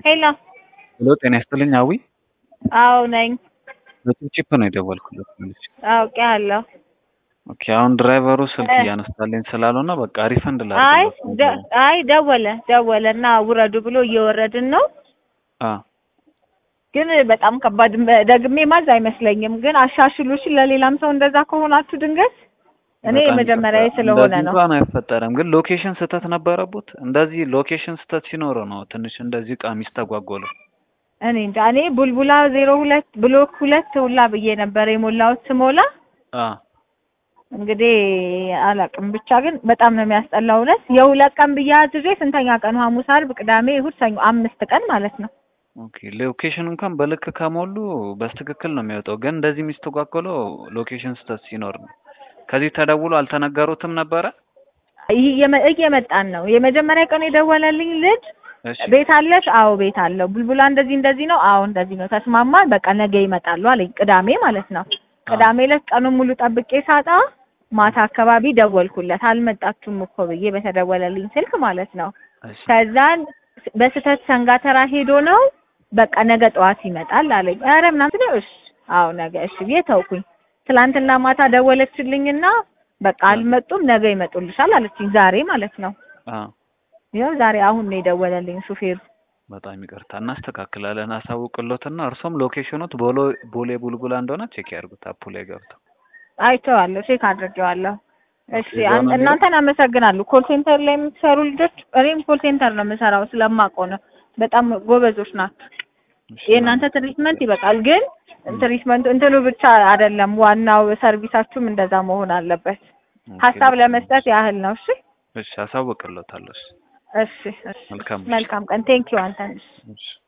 ሄሎ ሄሎ ጤና ይስጥልኝ አዊ አዎ ነኝ። በቺፕ ነው የደወልኩለት መልሼ። አውቄያለሁ። ኦኬ አሁን ድራይቨሩ ስልክ እ- እያነሳልኝ ስላልሆነ በቃ ሪፈንድ አይ ላድርግለት ደ- አይ ደወለ ደወለ እና ውረዱ ብሎ እየወረድን ነው። አ ግን በጣም ከባድ መ- ደግሜ ማዝ አይመስለኝም። ግን አሻሽሉሽ ለሌላም ሰው እንደዛ ከሆናችሁ ድንገት እኔ በጣም የመጀመሪያ ይቅርታ። ስለሆነ እንደዚህ ነው። እንኳን አይፈጠርም፣ ግን ሎኬሽን ስህተት ነበረቡት። እንደዚህ ሎኬሽን ስህተት ሲኖረው ነው ትንሽ እንደዚህ እቃ የሚስተጓጎለው። እኔ እንጃ እኔ ቡልቡላ ዜሮ ሁለት ብሎክ ሁለት ሁላ ብዬ ነበር የሞላሁት ስሞላ አ እንግዲህ አላውቅም። ብቻ ግን በጣም ነው የሚያስጠላው። እውነት የሁለት ቀን ብዬ አዝዤ ስንተኛ ቀኑ? ሐሙስ፣ ዓርብ፣ ቅዳሜ፣ እሑድ፣ ሰኞ አምስት ቀን ማለት ነው። ኦኬ ሎኬሽን እንኳን በልክ ከሞሉ በስትክክል ነው የሚወጣው፣ ግን እንደዚህ የሚስተጓጎለው ሎኬሽን ስህተት ሲኖር ነው። ከዚህ ተደውሎ አልተነገሩትም ነበረ? ይህ እየመ- እየመጣን ነው። የመጀመሪያ ቀን የደወለልኝ ልጅ እሺ ቤት አለሽ? አዎ ቤት አለው። ቡልቡላ እንደዚህ እንደዚህ ነው። አዎ እንደዚህ ነው። ተስማማን። በቃ ነገ ይመጣሉ አለኝ። ቅዳሜ ማለት ነው። ቅዳሜ ዕለት ቀኑን ሙሉ ጠብቄ ሳጣ ማታ አካባቢ ደወልኩለት። አልመጣችሁም እኮ ብዬ በተደወለልኝ ስልክ ማለት ነው። እሺ ከዛን በስህተት ሰንጋተራ ሄዶ ነው በቃ ነገ ጠዋት ይመጣል አለኝ። ኧረ ምናምን ነው እሺ፣ አዎ ነገ እሺ ብዬ ተውኩኝ። ትላንትና ማታ ደወለችልኝና በቃ አልመጡም ነገ ይመጡልሻል አለችኝ። ዛሬ ማለት ነው። አ ይኸው ዛሬ አሁን ነው የደወለልኝ ሹፌሩ። በጣም ይቅርታ እናስተካክላለን። አሳውቅሎትና እርሶም ሎኬሽኑት ቦሎ ቦሌ ቡልቡላ እንደሆነ ቼክ ያድርጉት አፑ ላይ ገብተው። አይቼዋለሁ፣ ቼክ አድርጌዋለሁ። እሺ እዛው አን- ነው የሚለው? እናንተን አመሰግናለሁ። ኮል ሴንተር ላይ የምትሰሩ ልጆች፣ እኔም ኮል ሴንተር ነው የምሰራው ስለማውቀው ነው። በጣም ጎበዞች ናቸው። እሺ፣ የእናንተ ትሪትመንት ይበቃል፣ ግን ትሪትመንቱ እንትኑ ብቻ አይደለም፣ ዋናው ሰርቪሳችሁም እንደዛ መሆን አለበት። ኦኬ፣ ሀሳብ በጣም ለመስጠት ያህል ነው። እሺ እሺ፣ አሳውቅሎታለሁ። እሺ፣ እሺ፣ እሺ። መልካም መልካም ቀን። ቴንኪው አንተን። እሺ